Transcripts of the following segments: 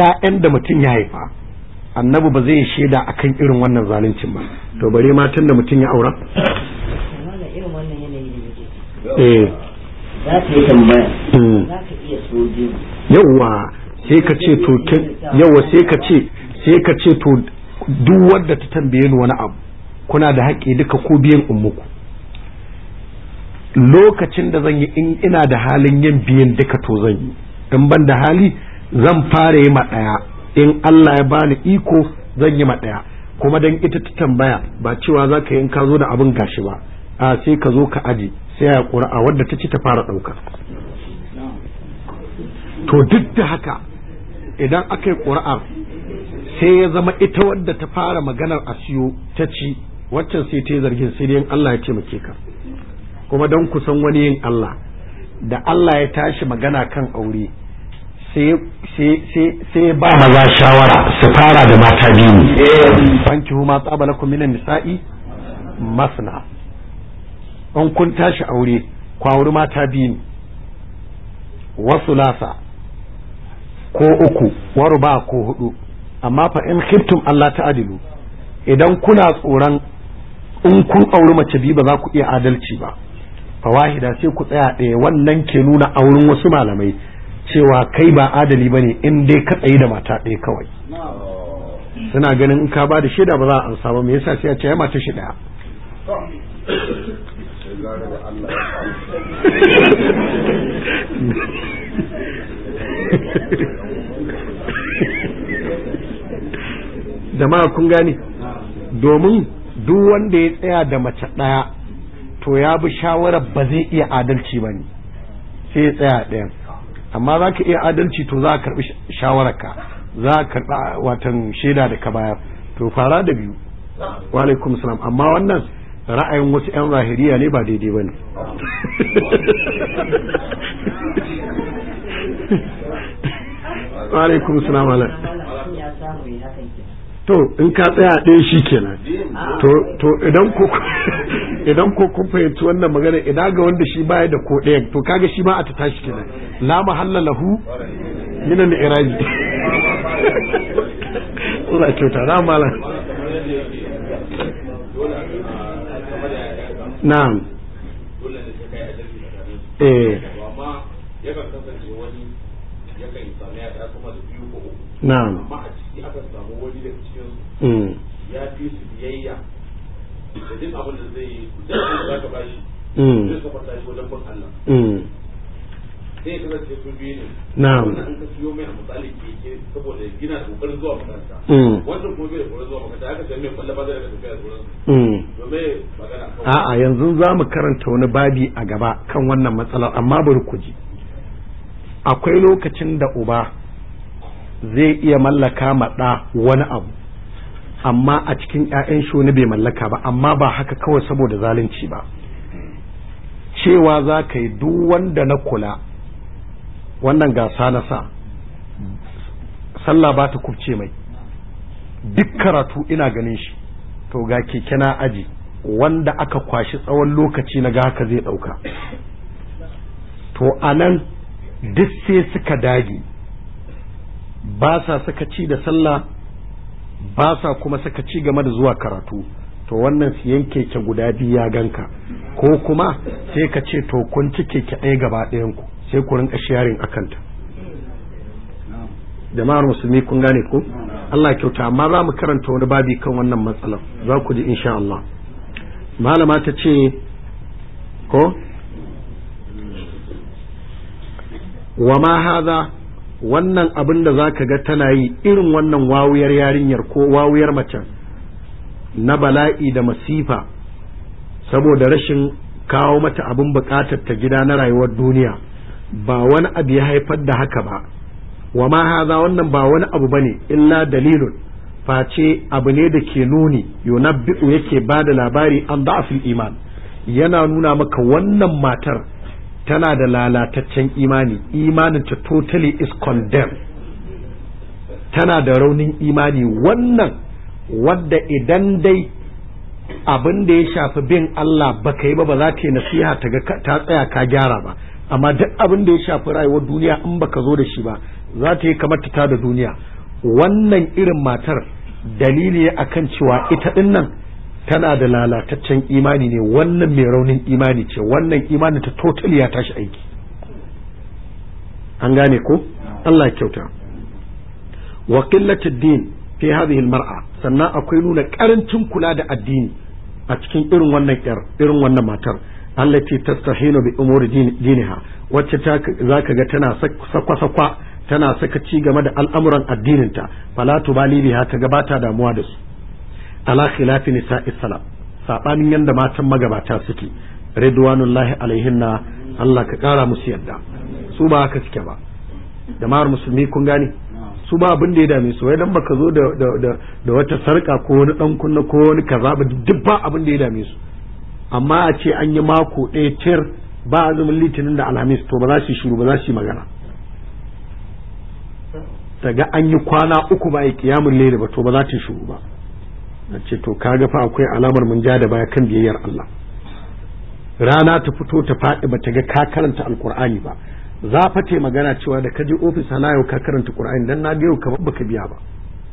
ƴaƴan da mutum ya haifa annabi ba zai shaida akan irin wannan zaluncin ba to bare matan da mutum ya aura irin wannan yanayi da muke eh za ka yi tambaya za ka iya soje yawa sai ka ce to yawa sai ka ce sai ka ce to duk wanda ta tambaye ni wani abu kuna da haƙƙi duka ko biyan ummuku lokacin da zan yi in ina da halin yin biyan duka to zan yi in ban da hali zan fara yi ma ɗaya in Allah ya bani iko zan yi ma ɗaya kuma dan ita ta tambaya ba cewa za ka yi in ka zo da abin gashi ba a sai ka zo ka aje sai ya ƙura'a wadda ta ci ta fara ɗauka to duk da haka idan aka yi ƙura'a sai ya zama ita wadda ta fara maganar a siyo ta ci waccan sai ta yi zargin sai dai Allah ya taimake ka kuma don kusan wani yin Allah da Allah ya tashi magana kan aure sai ba maza shawara su fara da mata biyu banki huma tsaba lakum minan nisa'i masna in kun tashi aure kwawuri mata biyu wasu lasa ko uku waru ba ko hudu amma fa in khiftum Allah ta'adilu idan kuna tsoron in kun auri mace biyu ba za ku iya adalci ba fawahida sai ku tsaya ɗaya wannan ke nuna auren wasu malamai cewa kai ba adali ba ne in dai ka tsayi da mata ɗaya kawai suna ganin in ka ba da shaida ba za a ansa ba me yasa sai a ce ya mata shi ɗaya jama'a kun gane domin duk wanda ya tsaya da mace ɗaya to ya bi shawarar ba zai iya adalci ba ne sai ya tsaya ɗayan amma za ka iya adalci to za a karɓi shawararka za a karɓi watan shaida da ka bayar to fara da biyu wa alaikum salam amma wannan ra'ayin wasu 'yan zahiriya ne ba daidai ba ne wa alaikum salam to in ka tsaya ɗaya shi kenan to idan ko idan ko kun fahimci wannan magana idan ga wanda shi baya da ko ɗaya to kaga shi ma a ta tashi kenan la mahalla lahu min al-iraji Allah kyauta na malam na'am eh yakan kasance wani yakan sami ya ta sama da biyu ko uku na'am amma a ciki akan samu wani daga cikin mm ya fi su biyayya da duk abin da zai yi duk abin da zaka bashi mm zai kafa tashi wajen bin Allah mm sai ya kasance su biyu ne na'am wannan an ka siyo mai a misali keke saboda gina da kokarin zuwa makaranta mm wannan kuma bai da kokarin zuwa makaranta aka sai mai kwalla ba zai daga tafiya da sauransu mm domin magana akan a'a yanzu za mu karanta wani babi a gaba kan wannan matsalar amma bari ku ji akwai lokacin da uba zai iya mallaka ma ɗa wani abu amma a cikin 'ya'yan shi wani bai mallaka ba amma ba haka kawai saboda zalunci ba cewa za ka yi duk wanda na kula wannan gasa na sa sallah ba ta kubce mai duk karatu ina ganin shi to ga keke na aji wanda aka kwashi tsawon lokaci na ga haka zai ɗauka to a nan duk sai suka dage ba sa suka ci da sallah ba sa kuma suka ci game da zuwa karatu to wannan siyan keke guda biyu ya ganka ko kuma sai ka ce to kun ci keke ɗaya gaba ɗayanku sai ku rinka sharing akanta jama'ar musulmi kun gane ko Allah kyauta amma za mu karanta wani babi kan wannan matsalar za ku ji insha Allah malama ta ce ko wa ma haza wannan abin da za ka ga tana yi irin wannan wawuyar yarinyar ko wawuyar macen na bala'i da masifa saboda rashin kawo mata abin bukatar ta gida na rayuwar duniya ba wani abu ya haifar da haka ba wa ma haza wannan ba wani abu bane illa dalilun face abu ne da ke nuni yunabbi'u yake ba da labari an da'afil iman yana nuna maka wannan matar tana da lalataccen imani imanin ta totally is condemned tana da raunin imani wannan wadda idan dai abin da ya shafi bin Allah baka yi ba ba za ta yi nasiha ta ga ta tsaya ka gyara ba amma duk abin da ya shafi rayuwar duniya in baka zo da shi ba za ta yi kamar ta da duniya wannan irin matar dalili akan cewa ita din nan tana da lalataccen imani ne wannan mai raunin imani ce wannan imani ta totally ya tashi aiki an gane ko Allah ya kyauta wa qillatud din fi hadhihi almar'a sannan akwai nuna karancin kula da addini a cikin irin wannan yar irin wannan matar allati tastahinu bi umuri diniha wacce ta zaka ga tana sakwa sakwa tana saka ci game da al'amuran addininta fala tubali biha ta gabata damuwa da su ala khilafi nisa'i salaf sabanin yanda matan magabata suke ridwanullahi alaihinna Allah ka kara musu yadda su ba haka suke ba jama'ar musulmi kun gane su ba abin da ya dame su wai dan baka zo da da da wata sarka ko wani dan kunna ko wani kaza ba duk ba abin da ya dame su amma a ce an yi mako ɗaya tir ba azumin litinin da alhamis to ba za su yi shiru ba za su yi magana daga an yi kwana uku ba yi kiyamun lele ba to ba za ta yi shiru ba na ce to kaga fa akwai alamar mun ja da baya kan biyayyar Allah rana ta fito ta faɗi ba ta ga ka karanta alkur'ani ba za fa ta magana cewa da ka je ofis hana yau ka karanta qur'ani dan na ga yau kamar baka biya ba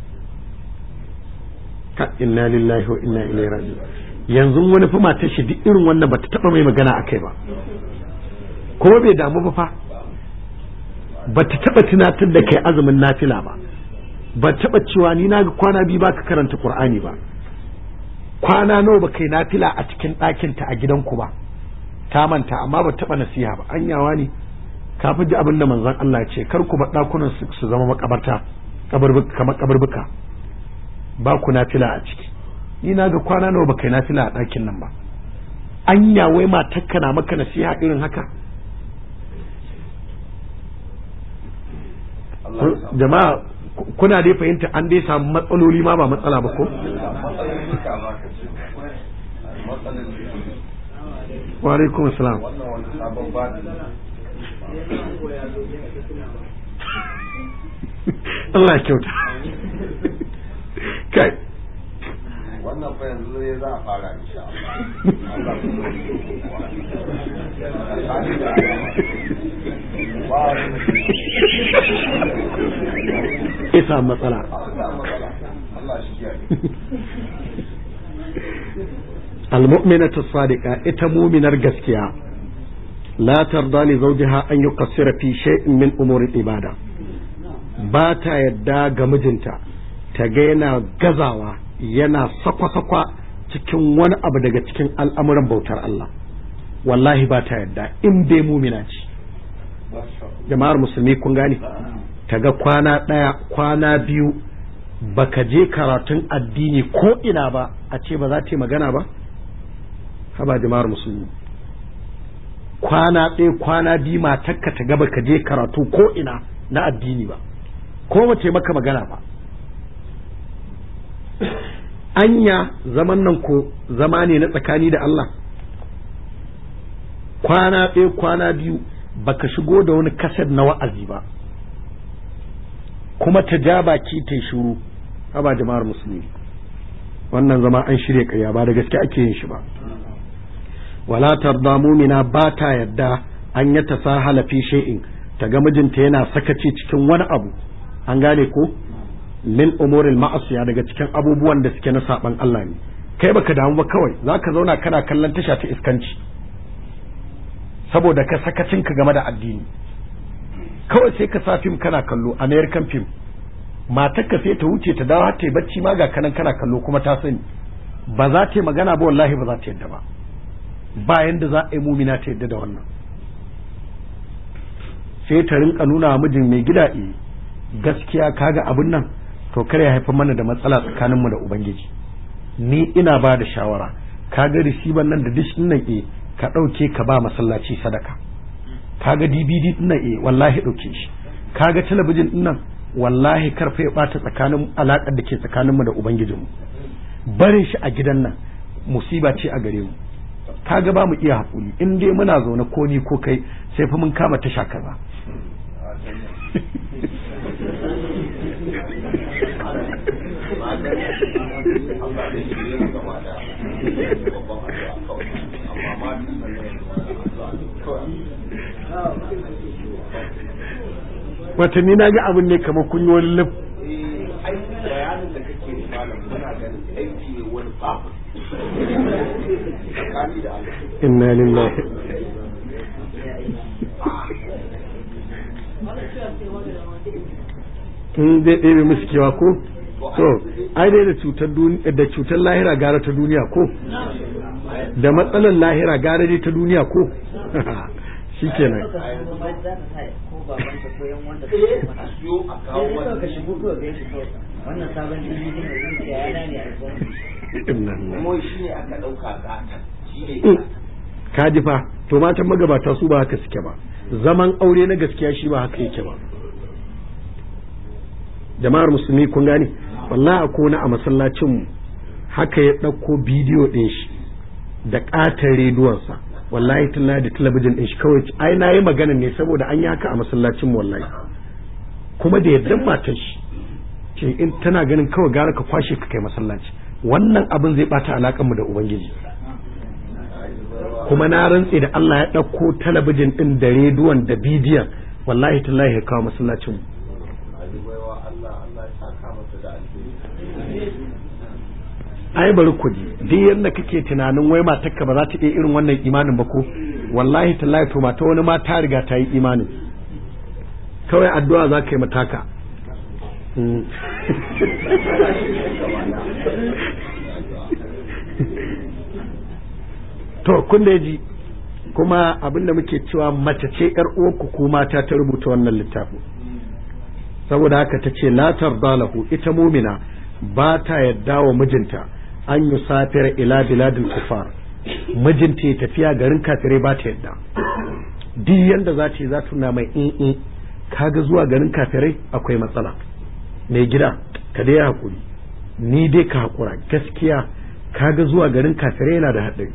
ka inna lillahi wa inna ilaihi raji'un yanzu wani fa matar shi duk irin wannan bata taba mai magana akai ba ko bai damu ba fa bata taba tunatar da kai azumin nafila ba ba taba cewa ni na ga kwana biyu baka karanta qur'ani ba kwana nawa ba kai nafila a cikin ɗakinta a gidanku ba ta manta amma ba taba nasiha ba anyawa ne ka fi ji abin da manzon Allah ce kar ku bar ɗakunan su zama makabarta kamar kabarbuka ba ku nafila a ciki ni na ga kwana nawa ba kai nafila a ɗakin nan ba anya wai matakka na maka nasiha irin haka jama'a kuna dai fahimta an dai samu matsaloli ma ba matsala ba ko wa alaikum salam Allah ya kyauta kai wannan fa yanzu ne za a fara insha Allah isa matsala Allah shi kiyaye المؤمنة الصادقة إتمومن gaskiya. لا ترضى لزوجها أن يقصر في شيء من أمور الإبادة باتا يدا جمجنتا تجينا جزاوا yana sakwa-sakwa cikin wani abu daga cikin al'amuran bautar Allah wallahi ba ta yadda in dai mumina ce jama'ar musulmi kun gane ta ga kwana ɗaya kwana biyu baka je karatun addini ko ina ba a ce ba za ta yi magana ba haba jama'ar musulmi kwana ɗaya kwana biyu matakka ta gaba ka je karatu ko ina na addini ba ko mace maka magana ba anya zaman nan ko zama ne na tsakani da Allah kwana ɗaya kwana biyu baka shigo da wani kasar na wa'azi ba kuma ta ja baki ta yi shuru haba jama'ar musulmi wannan zama an shirya ƙarya ba da gaske ake yin shi ba wala tarda mumina ba ta yadda an ya tasahala fi shay'in ta ga mijinta yana sakaci cikin wani abu an gane ko min umuril ma'asiya daga cikin abubuwan da suke na saban Allah ne kai baka damu ba kawai zaka zauna kana kallon tasha ta iskanci saboda ka sakacin ka game da addini kawai sai ka sa fim kana kallo american film matarka sai ta wuce ta dawo har ta yi bacci ma ga kanan kana kallo kuma ta sani ba za ta yi magana ba wallahi ba za ta yadda ba bayan da za a yi mumina ta yadda da wannan sai ta rinka nuna wa mijin mai gida e gaskiya kaga abin nan to kar ya haifar mana da matsala tsakaninmu da ubangiji ni ina ba da shawara kaga risiban nan da dish nan e ka ɗauke ka ba masallaci sadaka kaga dvd din nan e wallahi ɗauke shi kaga talabijin din nan wallahi karfa ya ɓata tsakanin alaƙar da ke tsakaninmu da ubangijinmu barin shi a gidan nan musiba ce a gare mu kaga ba mu iya haƙuri in dai muna zaune ko ni ko kai sai fa mun kama tasha kaza watanni na ga abin ne kamar kun yi wani lif inna lillahi in zai ɗebe musu kewa ko to ai dai da cutar da cutar lahira gara ta duniya ko da matsalar lahira gara dai ta duniya ko shikenan wannan sabon jirgin da zuciya ya dane a kuma shi ne aka ɗauka gata shi ne ka ji fa to matan magabata su ba haka suke ba zaman aure na gaskiya shi ba haka yake ba jama'ar musulmi kun gane wallahi akwai wani a masallacin mu haka ya ɗauko bidiyo ɗin shi da ƙatar rediyonsa wallahi talla da talabijin ɗin shi kawai ai na yi magana ne saboda an yi haka a masallacin mu wallahi kuma da yadda matar shi ce in tana ganin kawai gara ka kwashe ka kai masallaci wannan abin zai bata alakan mu da ubangiji kuma na rantse da Allah ya ɗauko talabijin ɗin da rediyon da bidiyon wallahi tallahi ya kawo masallacin mu ai bari ku ji duk yadda kake tunanin wai matarka ba za ta iya irin wannan imanin ba ko wallahi tallahi to mata wani ma ta riga ta yi imanin kawai addu'a za ka yi mataka to kun da ji kuma abinda muke cewa mace ce yar uwarku ko mata ta rubuta wannan littafin saboda haka ta ce la tarda lahu ita mumina ba ta yadda wa mijinta an yi safiyar ila biladil kufar mijinta ya tafiya garin kafirai ba ta yadda duk yanda za ta yi za ta mai in kaga zuwa garin kafirai akwai matsala mai gida ka dai hakuri ni dai ka hakura gaskiya kaga zuwa garin kafirai yana da haɗari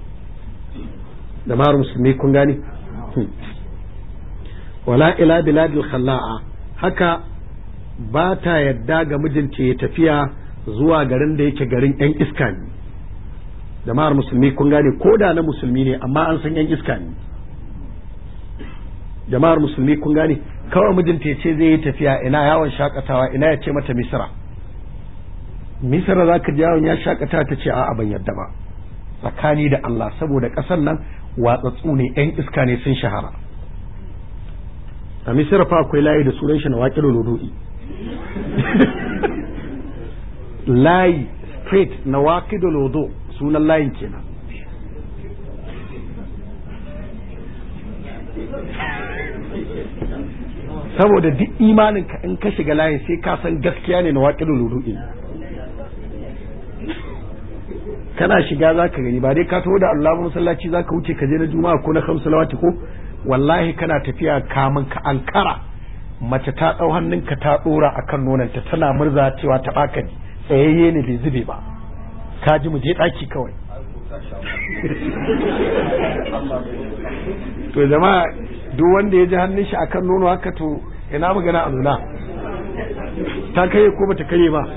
da mara musulmi kun gani wala ila biladil khalla'a haka ba ta yadda ga mijinta ya tafiya zuwa garin da yake garin yan iska ne jama'ar musulmi kun gane ko da na musulmi ne amma an san yan iska ne jama'ar musulmi kun gane kawai mijinta ya ce zai yi tafiya ina yawon shakatawa ina ya ce mata misira misira za ka ji yawon ya shakata ta ce a'a ban yadda ba tsakani da Allah saboda ƙasar nan watsatsu ne yan iska ne sun shahara a misira fa akwai layi da sunan shi na waƙi lodo'i layi straight na waƙi da lodo sunan layin kenan saboda duk imanin ka in ka shiga layin sai ka san gaskiya ne na waƙi da lodo'i kana shiga za ka gani ba dai ka taho da Allah masallaci za ka wuce ka je na juma'a ko na kamsu lawati ko wallahi kana tafiya kamun ka ankara mace ta ɗau hannunka ta ɗora a kan nonanta tana murza cewa ta ɓaka ne tsayayye ne bai zube ba ka ji mu je ɗaki kawai to jama'a duk wanda ya ji hannun shi akan nono haka to ina magana a nuna ta kai ko bata kai ba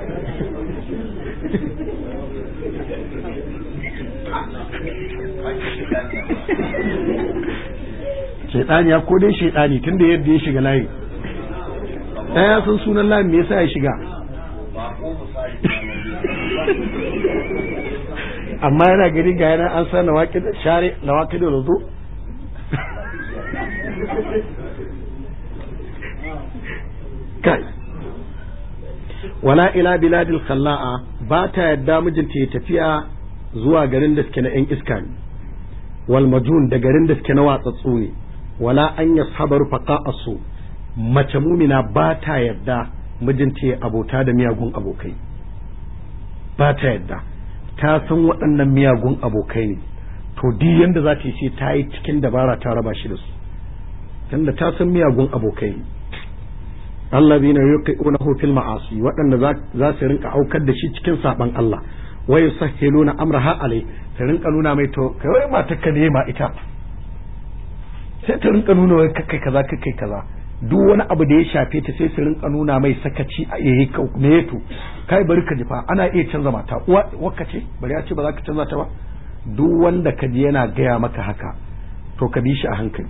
shaidani ya ko dai shaidani tunda yadda ya shiga layi ɗaya sun sunan layin me yasa ya shiga amma yana gani ga yana an sa na waƙi da share na waƙi da rudu kai wala ila biladil khalla'a ba ta yadda mijinta ya tafiya zuwa garin da suke na 'yan iska ne wal majun da garin da suke na watsatsu ne wala an yashabaru faqa'asu mace mumina ba ta yadda mijinta ya abota da miyagun abokai ba ta yadda ta san waɗannan miyagun abokai ne to duk yanda za ta yi sai ta yi cikin dabara ta raba shi da su tunda ta san miyagun abokai ne allazina yuqinuhu fil ma'asi waɗanda za su rinka aukar da shi cikin saban Allah wa yusahhiluna amraha alai ta rinka nuna mai to kai wai mata ka ne ma ita sai ta rinka nuna wai kai kaza kai kaza duk wani abu da ya shafe ta sai su rinka nuna mai sakaci a yayi me to kai bari ka ji fa ana iya canza mata uwa wakka ce bari ya ce ba za ka canza ta ba duk wanda ka ji yana gaya maka haka to ka bi shi a hankali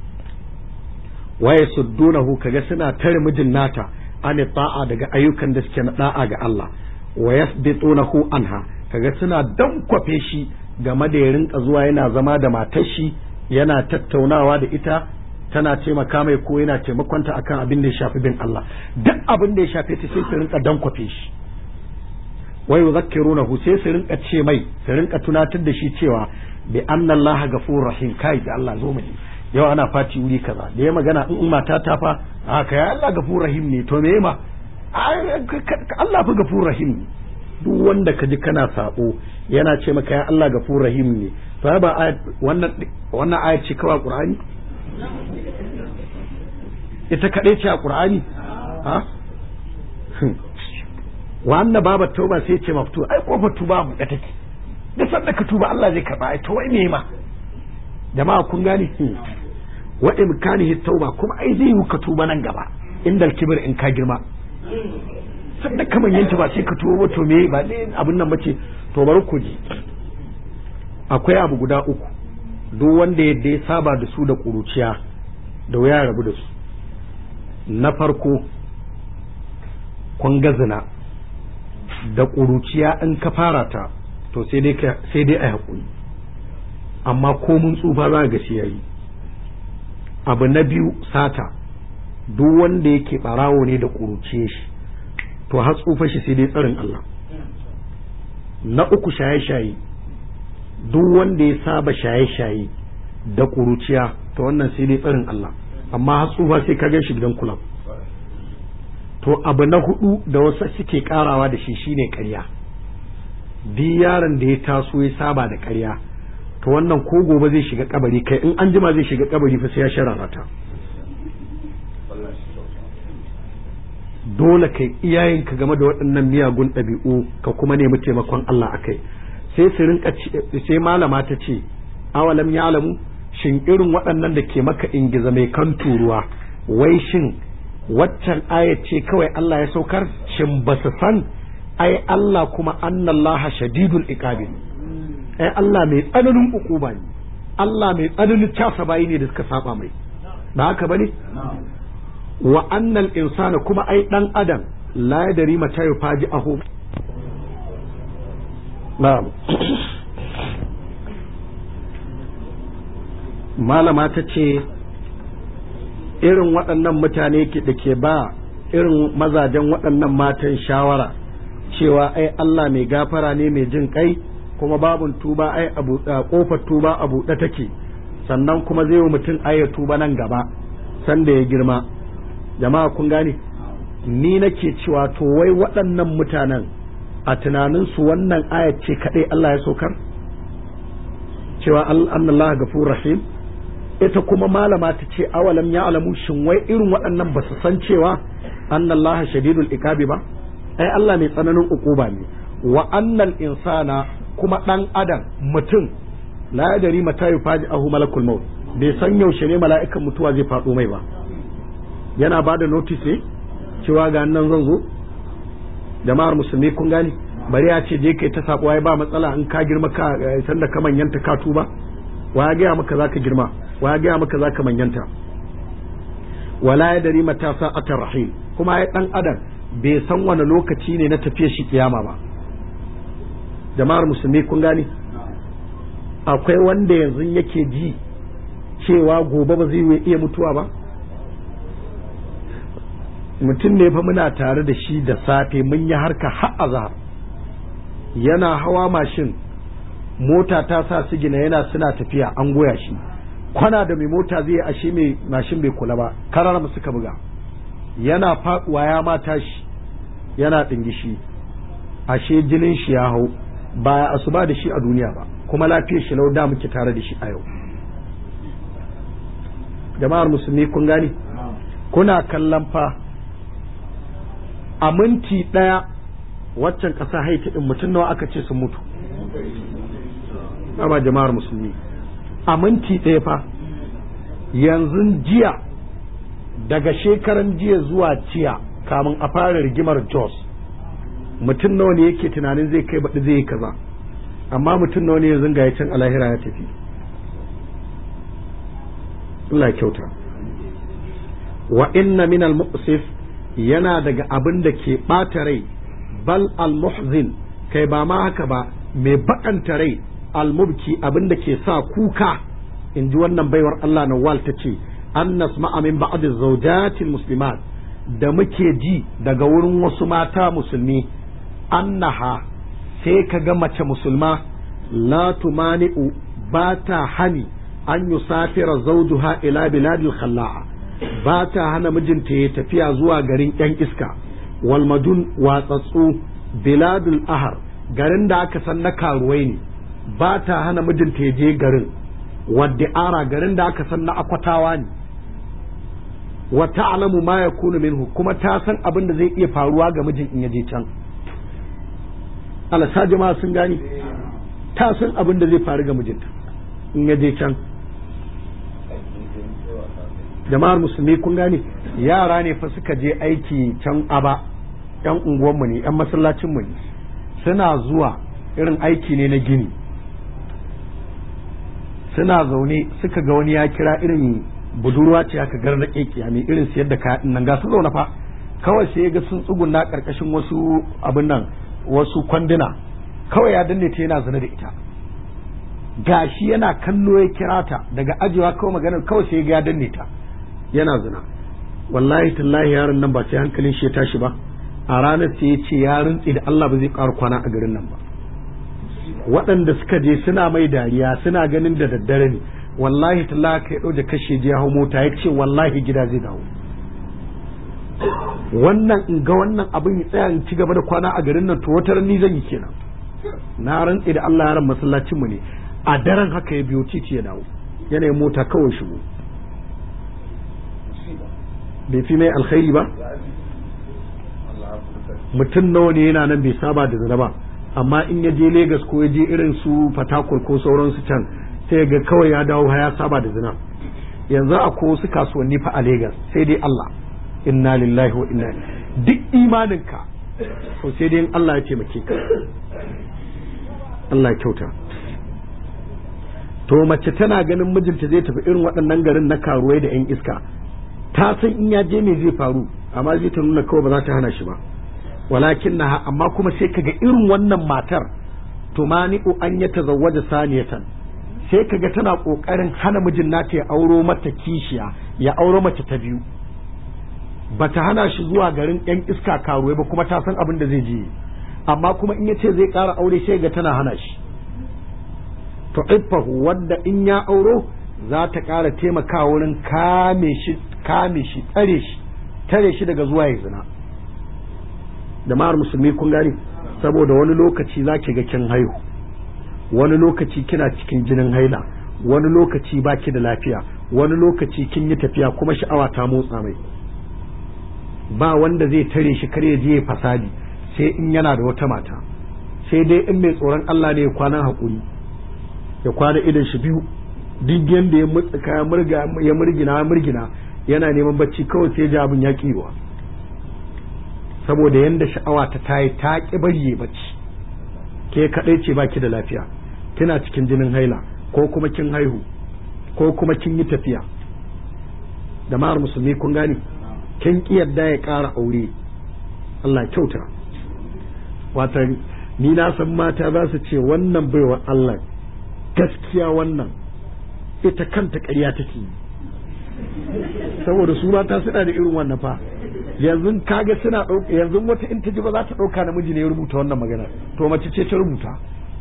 waye suddunahu kaga suna tare mijin nata an ta'a daga ayyukan da suke na da'a ga Allah wa yasbitunahu anha kaga suna dankwafe shi game da ya rinka zuwa yana zama da matar shi yana tattaunawa da ita tana taimaka mai ko yana taimakonta akan abin da ya shafi bin Allah duk abin da ya shafe ta sai su rinka dankwafe shi wai yuzakkirunahu sai su rinka ce mai su rinka tunatar da shi cewa bi anna Allah ghafurur rahim kai da Allah zo mu yau ana fati wuri kaza da ya magana in mata ta fa haka ya Allah ghafurur rahim ne to me ma Allah fa ghafurur rahim ne duk wanda ka ji kana sabo yana ce maka ya Allah ghafurur rahim ne to ba wannan wannan ayat ce kawai Qur'ani ita kaɗai ce a ƙur'ani ha wannan babar tauba sai ce maftu ai kofar tuba mu da take da sanda ka tuba Allah zai karba ai to wai me ma jama'a kun gane wa imkanihi tauba kuma ai zai yi ka tuba nan gaba indal kibir in ka girma sanda ka manyanta ba sai ka tuba to me ba ne abin nan bace to bari ku ji akwai abu guda uku duk wanda yadda ya saba da su da ƙuruciya da wuya rabu da su na farko kun zina da ƙuruciya in ka fara ta to sai dai a haƙuri amma ko mun tsufa za ga shi yayi abu na biyu sata duk wanda yake ɓarawo ne da ƙuruciye shi to har tsufa shi sai dai tsarin Allah na uku shaye-shaye duk wanda ya saba shaye-shaye da ƙuruciya to wannan sai dai tsarin Allah amma har tsufa sai ka shi gidan kulab to abu na hudu da wasu suke karawa da shi shine ƙarya duk yaron da ya taso ya saba da ƙarya to wannan ko gobe zai shiga kabari kai in an jima zai shiga kabari fa sai ya sharara ta dole kai iyayenka game da waɗannan miyagun ɗabi'u ka kuma nemi taimakon Allah akai sai su rinka sai malama ta ce awalam ya alamu shin irin waɗannan da ke maka ingiza mai kan turuwa wai shin waccan ayat ce kawai Allah ya saukar shin ba su san ai Allah kuma annallaha shadidul iqabi ai Allah mai tsananin ukuba ne Allah mai tsananin casa bayi ne da suka saba mai ba haka bane wa annal insana kuma ai dan adam la yadri mata yufaji ahu na'am malama ta ce irin waɗannan mutane da ke ba irin mazajen waɗannan matan shawara cewa ai Allah mai gafara ne mai jin kai kuma babun tuba ai a kofar tuba a buɗe take sannan kuma zai wa mutum ai ya tuba nan gaba sanda ya girma jama'a kun gane ni nake cewa to wai waɗannan mutanen a tunaninsu wannan ayat ce kaɗai Allah ya saukar cewa Allah gafur rahim ita kuma malama ta ce awalam ya alamu shin wai irin waɗannan ba su san cewa annallaha shadidul iqabi ba ai Allah mai tsananin ukuba ne wa annal insana kuma dan adam mutum la yadri mata yufaji ahu malakul maut bai san yaushe ne mala'ikan mutuwa zai faɗo mai ba yana ba da notice ne cewa ga nan zan zo jama'ar musulmi kun gane bari ya ce je kai ta sabo ai ba matsala in ka girma ka san da ka manyanta ka tuba wa ya gaya maka zaka girma wa ya gaya maka zaka manyanta wala ya dari mata sa'atar rahim kuma ai dan adam bai san wani lokaci ne na tafiyar shi kiyama ba jama'ar musulmi kun gane akwai wanda yanzu yake ji cewa gobe ba zai iya mutuwa ba mutum ne fa muna tare da shi da safe mun yi harka har azhar yana hawa mashin mota ta sa sigina yana suna tafiya an goya shi kwana da mai mota zai ashe mai mashin bai kula ba karar mu suka buga yana faduwa ya mata shi yana dingishi ashe jinin shi ya hau ba asuba da shi a duniya ba kuma lafiyar shi lau da muke tare da shi a yau jama'ar musulmi kun gani kuna kallon fa a minti ɗaya waccan ƙasa haiti ɗin mutum nawa aka ce sun mutu ba jama'ar musulmi a minti ɗaya fa yanzu jiya daga shekaran jiya zuwa jiya kamun a fara rigimar jos mutum nawa ne yake tunanin zai kai baɗi zai yi kaza amma mutum nawa ne yanzu ga ya can alahira ya tafi Allah kyauta wa inna min al-muqsif yana daga abin da ke ɓata rai bal al-muhzin kai ba ma haka ba mai bakanta rai almubki abin da ke sa kuka in ji wannan baiwar Allah na wal ta ce an nasma'a min ba'd zawjatil muslimat da muke ji daga wurin wasu mata musulmi annaha sai ka ga mace musulma la tumani'u ba ta hani an yusafira zawjuha ila biladil khalla'a ba ta hana mijinta ya tafiya zuwa garin yan iska walmadun watsatsu biladul ahar garin da aka san na karuwai ne ba ta hana mijinta ya je garin wadda ara garin da aka san na akwatawa ne wa ta'lamu ma yakunu minhu kuma ta san abin da zai iya faruwa ga mijin in ya je can alasa jama'a sun gani ta san abin da zai faru ga mijinta in ya je can jama'ar musulmi kun gane yara ne fa suka je aiki can aba yan unguwanmu ne yan masallacinmu ne suna zuwa irin aiki ne na gini suna zaune suka ga wani ya kira irin budurwa ce aka gar na kekiya mai irin siyar da kayan nan ga su zaune fa kawai sai ga sun tsuguna karkashin wasu abin nan wasu kwanduna kawai ya danne ta yana zina da ita gashi yana kallo ya kira ta daga ajiyewa kawai maganar kawai sai ga ya danne ta yana zina wallahi tallahi yaron nan ba sai hankalin shi ya tashi ba a ranar sai ya ce ya rintsi da Allah ba zai ƙara kwana a garin nan ba waɗanda suka je suna mai dariya suna ganin da daddare ne wallahi tallahi kai ɗau da kashe je hau mota ya ce wallahi gida zai dawo wannan in ga wannan abin ya tsaya in ci gaba da kwana a garin nan to wata ni zan yi kenan na rantsi da Allah yaran masallacin mu ne a daren haka ya biyo titi ya dawo yanayin mota kawai shigo bai fi mai alkhairi ba mutum nawa ne yana nan bai saba da zina ba amma in ya je Legas ko ya je irin su Fatakur ko sauransu can sai ga kawai ya dawo ya saba da zina yanzu akwai wasu kasuwanni fa a Legas sai dai Allah inna lillahi wa inna duk imaninka to sai dai Allah ya taimake ka Allah ya kyauta to mace tana ganin mijinta zai tafi irin waɗannan garin na karuwai da 'yan iska ta san in ya je me zai faru amma zai ta nuna kawai ba za ta hana shi ba walakin na amma kuma sai kaga irin wannan matar tumani'u an ya tazawwaja saniyatan sai kaga tana kokarin hana mijin nata ya auro mata kishiya ya auro mace ta biyu bata hana shi zuwa garin yan iska karuwai ba kuma ta san abin da zai je amma kuma in ya ce zai ƙara aure sai ga tana hana shi to iffahu wanda in ya auro za ta ƙara taimakawa wurin kame shi kame shi tsare shi tare shi daga zuwa ya zina jama'ar musulmi kun gane saboda wani lokaci za ki ga kin haihu wani lokaci kina cikin jinin haila wani lokaci ba ki da lafiya wani lokaci kin yi tafiya kuma sha'awa ta motsa mai ba wanda zai tare shi kar ya je ya fasadi sai in yana da wata mata sai dai in mai tsoron Allah ne ya kwana hakuri ya kwana idan shi biyu duk yanda ya mutsuka ya murga ya murgina ya murgina yana neman bacci kawai sai ji abin ya kiwa saboda yanda sha'awa ta tayi ta ki bari bacci ke kadai ce baki da lafiya kina cikin jinin haila ko kuma kin haihu ko kuma kin yi tafiya da ma'ar musulmi kun gane kin ki yadda ya ƙara aure Allah kyauta wata ni na san mata za su ce wannan baiwa Allah gaskiya wannan ita kanta ƙarya take yi saboda su mata suna da irin wannan fa yanzu kaga suna ɗauka yanzu wata in ta ji ba za ta ɗauka namiji ne ya rubuta wannan magana to mace ce ta rubuta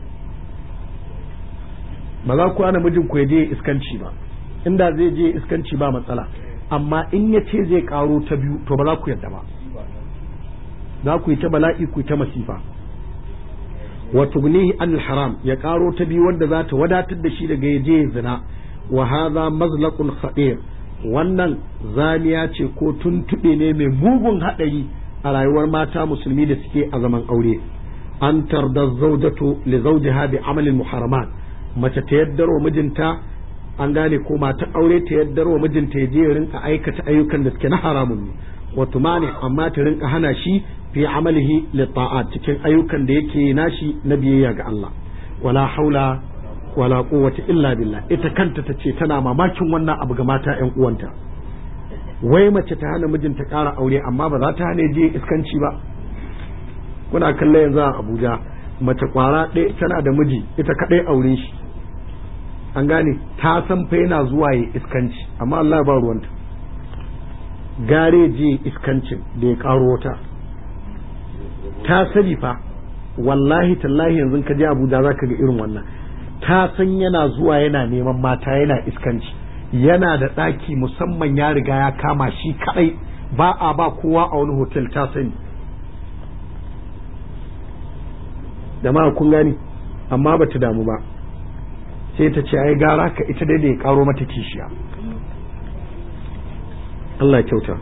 ba za ku ana mijin ku ya je iskanci ba inda zai je iskanci ba matsala amma in ya ce zai karo ta biyu to ba za ku yadda ba za ku yi ta bala'i ku yi ta masifa wa tugnihi an haram ya karo ta biyu wanda za ta wadatar da shi daga ya je zina wa hadha mazlaqun khadir wannan zaniya ce ko tuntuɓe ne mai mugun haɗari a rayuwar mata musulmi da suke a zaman aure an tarda zaujatu li zawjiha bi amalin muharramat mace ta yaddar wa mijinta an gane ko mata aure ta yaddar wa mijinta ya je ya rinka aikata ayyukan da suke na haramun ne wato mani amma ta rinka hana shi fi amalihi li ta'at cikin ayyukan da yake nashi na biyayya ga Allah wala haula wala quwwata illa billah ita kanta ta ce tana mamakin wannan abu ga mata ƴan uwanta wai mace ta hana mijinta ƙara aure amma ba za ta hana je iskanci ba kuna kallon yanzu a Abuja mace kwara ɗaya tana da miji ita kaɗai aure shi an gane ta san fa yana zuwa ya iskanci amma Allah ba ruwanta gare je iskancin da ya karo wata ta sani fa wallahi tallahi yanzu ka je Abuja zaka ga irin wannan ta san yana zuwa yana neman mata yana iskanci yana da ɗaki musamman ya riga ya kama shi kaɗai ba a ba kowa a wani hotel ta sani da ma kun gani amma ba ta damu ba sai ta ce ai gara ka ita dai da ya karo mata kishiya Allah kyauta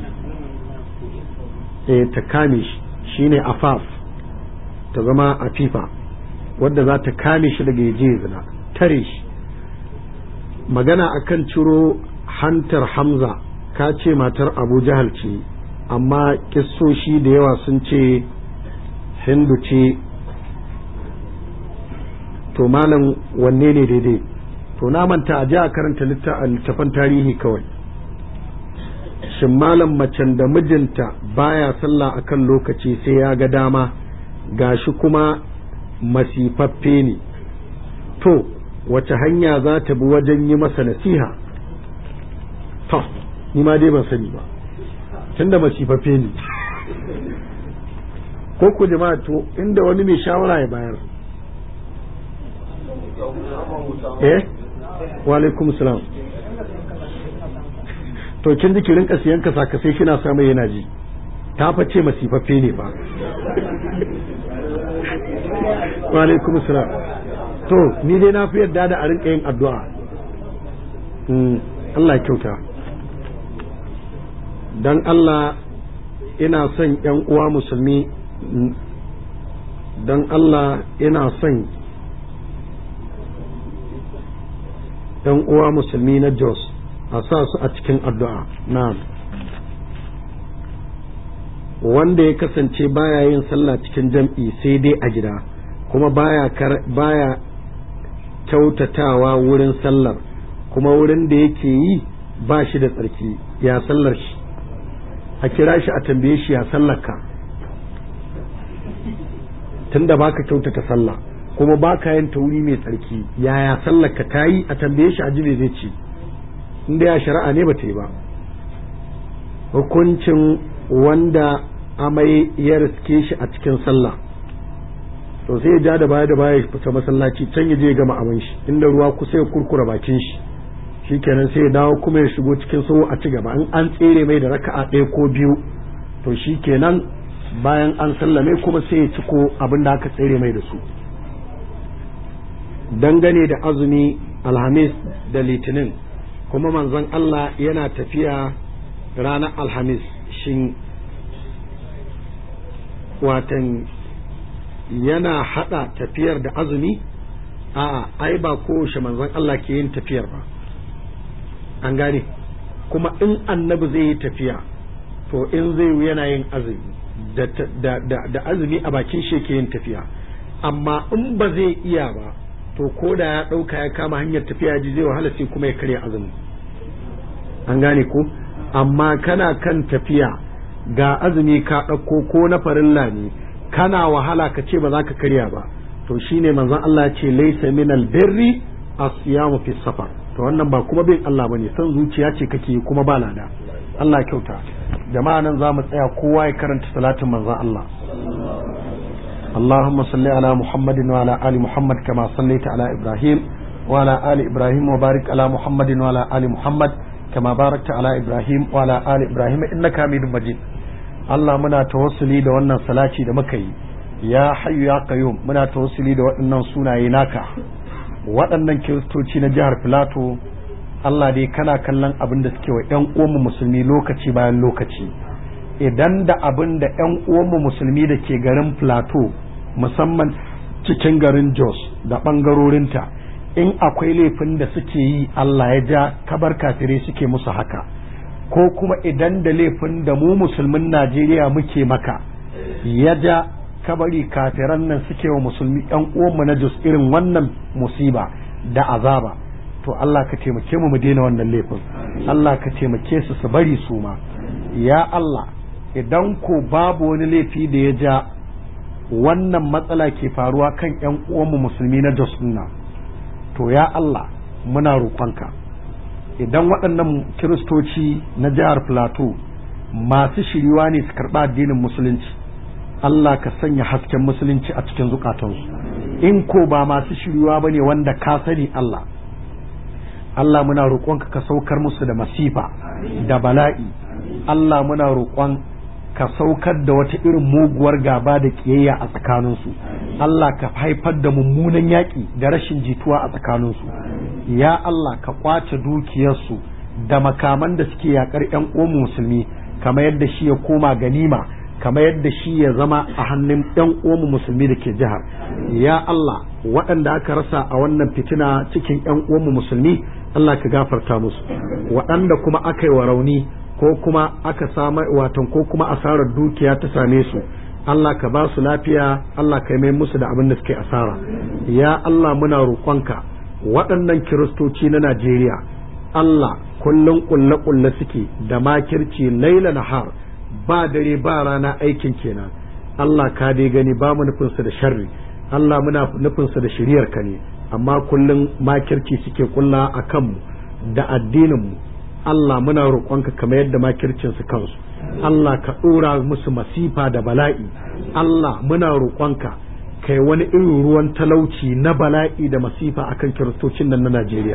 eh ta kame shi shine afaf ta zama afifa wadda za ta kame shi daga yaje zina tare shi magana akan ciro hantar hamza ka ce matar abu jahal ce amma kissoshi da yawa sun ce hindu ce to malam wanne ne daidai to na manta a ji a karanta littafan tarihi kawai shin malam macen da mijinta baya sallah akan lokaci sai ya ga dama gashi kuma masifaffe ne to wace hanya za ta bi wajen yi masa nasiha to ni ma dai ban sani ba tunda masifaffe ne ko ku jama'a to inda wani mai shawara ya bayar eh wa alaikum salam to kin ji ki rinka siyan kasa kasai kina samu yana ji ta face masifaffe ne ba wa alaikum salam to ni dai na fi yarda da a rinka yin addu'a Allah ya kyauta dan Allah ina son yan uwa musulmi dan Allah ina son yan uwa musulmi na Jos a sa su a cikin addu'a na'am wanda ya kasance baya yin sallah cikin jam'i sai dai a gida kuma baya baya kyautatawa wurin sallar kuma wurin da yake yi ba shi da tsarki ya sallar shi a kira shi a tambaye shi ya sallar ka tunda baka kyautata sallah kuma baka yin tauri mai tsarki yaya sallar ka tayi a tambaye shi a ji zai ce inda ya shari'a ne ba ta yi ba hukuncin wanda amai ya riske shi a cikin sallah to sai ya ja da baya da baya ya fita masallaci can ya je ya gama abin shi inda ruwa kusa ya kurkura bakin shi shikenan sai ya dawo kuma ya shigo cikin sahu a ci gaba in an tsere mai da raka'a ɗaya ko biyu to shikenan bayan an sallame kuma sai ya ciko abin da aka tsere mai da su dangane da azumi alhamis da litinin kuma manzon Allah yana tafiya ranar alhamis shin watan yana hada tafiyar da azumi a'a ai ba kowace manzon Allah ke yin tafiyar ba an gane kuma in annabi zai yi tafiya to in zai yana yin azumi da, da, da, da azumi a bakin shi ke yin tafiya amma in ba zai iya ba to ko da ya ɗauka ya kama hanyar tafiya ji zai wahala sai kuma ya karya azumi an gane ko amma kana kan tafiya ga azumi ka ɗauko ko na farilla ne kana wahala ka ce ba za ka karya ba to shine manzon Allah ce laysa min albirri asiyamu fi safar to wannan ba kuma bin Allah bane san zuciya ce kake kuma ba lada Allah kyauta jama'a nan za mu tsaya kowa ya karanta salatin manzon Allah اللهم صل على محمد وعلى آل محمد كما صليت على إبراهيم وعلى آل إبراهيم وبارك على محمد وعلى آل محمد كما باركت على إبراهيم وعلى آل إبراهيم إنك حميد مجيد Allah muna tawassuli da wannan salaci da muka yi ya hayyu ya qayyum muna tawassuli da waɗannan sunaye naka waɗannan kiristoci na jihar Filato Allah dai kana kallon abin da suke wa ƴan uwanmu musulmi lokaci bayan lokaci idan da abin da ƴan uwanmu musulmi da ke garin Filato musamman cikin garin Jos da ɓangarorinta in akwai laifin da suke yi Allah ya ja kabar kafirai suke musu haka ko kuma idan da laifin da mu musulmin Najeriya muke maka ya ja kabari kafiran nan suke wa musulmi yan uwanmu na Jos irin wannan musiba da azaba to Allah ka taimake mu mu daina wannan laifin Allah ka taimake su su bari su ma ya Allah idan ko babu wani laifi da ya ja wannan matsala ke faruwa kan ƴan uwanmu musulmi na Jos nan to ya Allah muna roƙonka idan waɗannan kiristoci na jihar Plateau masu shiriwa ne su karɓa addinin musulunci Allah ka sanya hasken musulunci a cikin zukatansu in ko ba masu shiriwa ba ne wanda ka sani Allah Allah muna roƙonka ka saukar musu da masifa da bala'i Allah muna roƙon ka saukar da wata irin muguwar gaba da ƙiyayya a tsakaninsu Allah ka haifar da mummunan yaƙi da rashin jituwa a tsakaninsu ya Allah ka ƙwace dukiyarsu da makaman da suke yaƙar 'yan uwan musulmi kamar yadda shi ya koma ganima kamar yadda shi ya zama a hannun 'yan uwan musulmi da ke jihar ya Allah waɗanda aka rasa a wannan fitina cikin 'yan uwan musulmi Allah ka gafarta musu waɗanda kuma aka yi wa rauni ko kuma aka samu watan ko kuma asarar dukiya ta same su Allah ka ba su lafiya Allah ka mai musu da abin da suke asara ya Allah muna roƙonka waɗannan kiristoci na Najeriya Allah kullum kulle kulle suke da makirci laila nahar ba dare ba rana aikin kenan Allah ka dai gani ba mu nufinsu da sharri Allah muna nufinsu da shiriyar ka ne amma kullum makirci suke kulla a kanmu da addininmu Allah muna roƙonka kamar yadda makircinsu kansu Allah ka ɗora musu masifa da bala'i Allah muna roƙonka kai wani irin ruwan talauci na bala'i da masifa akan kiristocin nan na Najeriya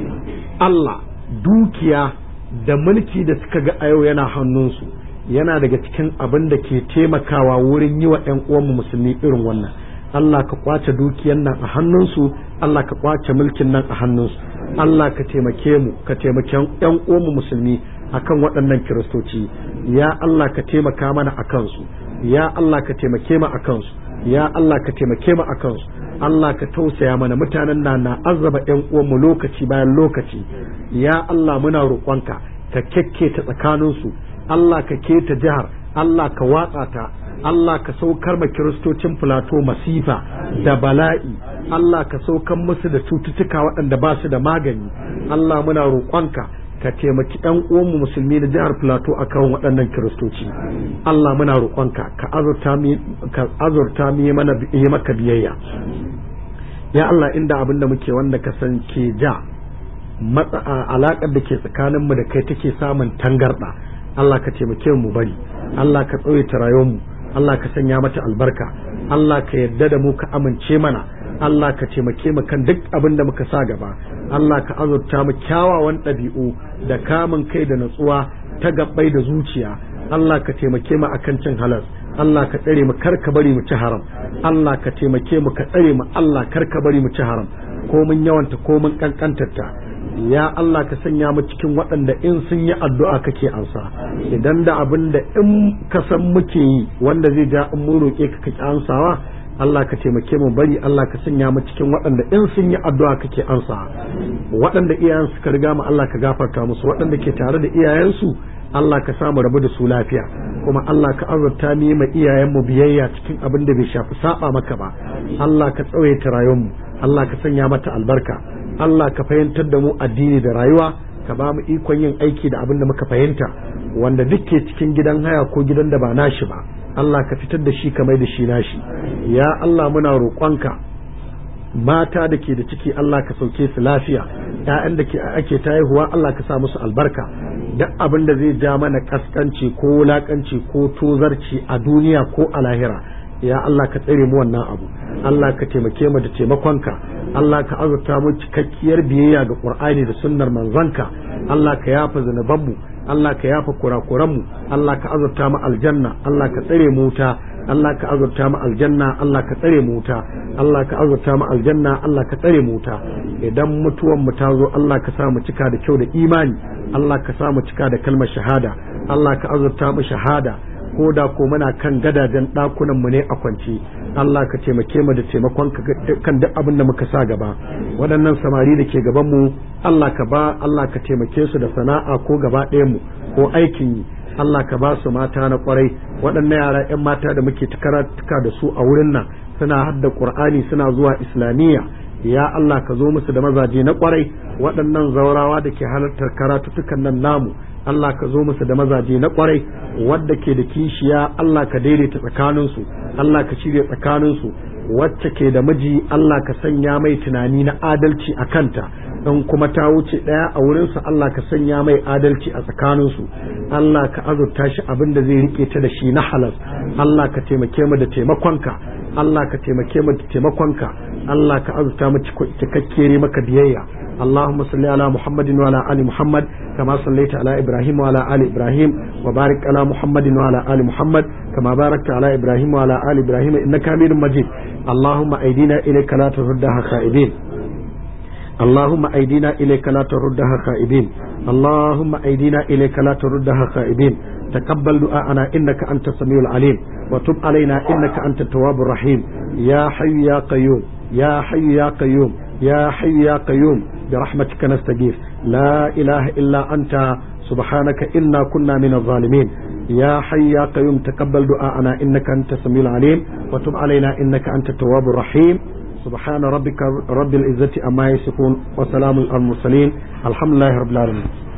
Allah dukiya da mulki da suka ga a yau yana hannunsu yana daga cikin abin da ke taimakawa wurin yi wa 'yan uwanmu musulmi irin wannan Allah ka kwace dukiyan nan a hannunsu Allah ka kwace mulkin nan a hannunsu Allah ka taimake mu ka taimake yan uwanmu musulmi akan waɗannan kiristoci ya Allah ka taimaka mana a kansu ya Allah ka taimake mu a kansu ya Allah ka taimake mu a kansu Allah ka tausaya mana mutanen na na azaba yan uwanmu lokaci bayan lokaci ya Allah muna roƙonka ka kekketa tsakaninsu Allah ka keta jihar Allah ka watsa ta Allah ka saukar ma kiristocin filato masifa da bala'i Allah ka saukar musu da cututtuka waɗanda ba su da magani Allah muna roƙonka ka taimaki ɗan uwanmu musulmi na jihar filato a kan waɗannan kiristoci Allah muna roƙonka ka azurta mu yi mana yi maka biyayya ya Allah inda abin da muke wanda ka san ke ja matsa alaƙar da ke tsakaninmu da kai take samun tangarɗa Allah ka taimake mu bari Allah ka tsawaita rayuwarmu Allah ka sanya mata albarka Allah ka yarda da mu ka amince mana Allah ka taimake mu kan duk abin da muka sa gaba Allah ka azurta mu kyawawan ɗabi'u da kamun kai da natsuwa ta gabbai da zuciya Allah ka taimake mu akan cin halas Allah ka tsare mu kar ka bari mu ci haram Allah ka taimake mu ka tsare mu Allah kar ka bari mu ci haram ko mun yawanta ko mun kankantarta ya Allah ka sanya mu cikin waɗanda in sun yi addu'a kake ansa idan da abin da in ka san muke yi wanda zai ja in mun roƙe ka kake ansawa Allah ka taimake mu bari Allah ka sanya mu cikin waɗanda in sun yi addu'a kake ansa waɗanda iyayen suka riga mu Allah ka gafarta musu waɗanda ke tare da iyayensu Allah ka samu rabu da su lafiya kuma Allah ka azurta mu ma iyayenmu biyayya cikin abin da bai shafi saba maka ba Allah ka tsawaita rayuwarmu Allah ka sanya mata albarka Allah ka fahimtar da mu addini da rayuwa ka ba mu ikon yin aiki da abin da muka fahimta wanda duk ke cikin gidan haya ko gidan da ba nashi ba Allah ka fitar da shi ka mai da shi nashi ya Allah muna roƙonka mata da ke da ciki Allah ka sauke su lafiya ƴaƴan da ke ake ta haihuwa Allah ka sa musu albarka duk abin da zai ja mana kaskanci ko wulakanci ko tozarci a duniya ko a lahira ya Allah ka tsare mu wannan abu Allah ka taimake mu da taimakonka Allah ka azurta mu cikakkiyar biyayya ga Qur'ani da sunnar manzanka Allah ka yafa zunubanmu Allah ka yafa kurakuranmu Allah ka azurta mu aljanna Allah ka tsare mu wuta Allah ka azurta mu aljanna Allah ka tsare mu wuta Allah ka azurta mu aljanna Allah ka tsare mu wuta idan mutuwan mu ta zo Allah ka sa mu cika da kyau da imani Allah ka sa mu cika da kalmar shahada Allah ka azurta mu shahada ko da ko muna kan gadajen ɗakunan mu ne a kwance Allah ka taimake mu da taimakon kan duk abin da muka sa gaba waɗannan samari da ke gaban mu Allah ka ba Allah ka taimake su da sana'a ko gaba ɗayan mu ko aikin yi Allah ka ba su mata na kwarai waɗannan yara 'yan mata da muke karatuka da su a wurin nan suna hadda Qur'ani suna zuwa Islamiyya ya Allah ka zo musu da mazaje na kwarai waɗannan zaurawa da ke halartar karatutukan nan namu Allah ka zo musu da mazaje na kwarai wadda ke da kishiya Allah ka daidaita tsakaninsu Allah ka shirya tsakaninsu wacce ke da miji Allah ka sanya mai tunani na adalci a kanta in kuma ta wuce ɗaya a wurinsu Allah ka sanya mai adalci a tsakaninsu Allah ka azurta shi abin da zai rike ta da shi na halas Allah ka taimake mu da taimakonka Allah ka taimake mu da taimakonka Allah ka azurta mu cikakkere maka biyayya اللهم صل على محمد وعلى آل محمد كما صليت على إبراهيم وعلى آل إبراهيم وبارك على محمد وعلى آل محمد كما باركت على إبراهيم وعلى آل إبراهيم إنك حميد مجيد اللهم أيدينا إليك لا تردها خائبين اللهم أيدينا إليك لا تردها خائبين اللهم أيدينا إليك لا تردها خائبين تقبل دعاءنا إنك أنت السميع العليم وتب علينا إنك أنت التواب الرحيم يا حي يا قيوم يا حي يا قيوم يا حي يا قيوم برحمتك نستغيث لا إله إلا أنت سبحانك إنا كنا من الظالمين يا حي يا قيوم تقبل دعاءنا إنك أنت السميع العليم وتب علينا إنك أنت التواب الرحيم سبحان ربك رب العزة أما يصفون وسلام على المرسلين الحمد لله رب العالمين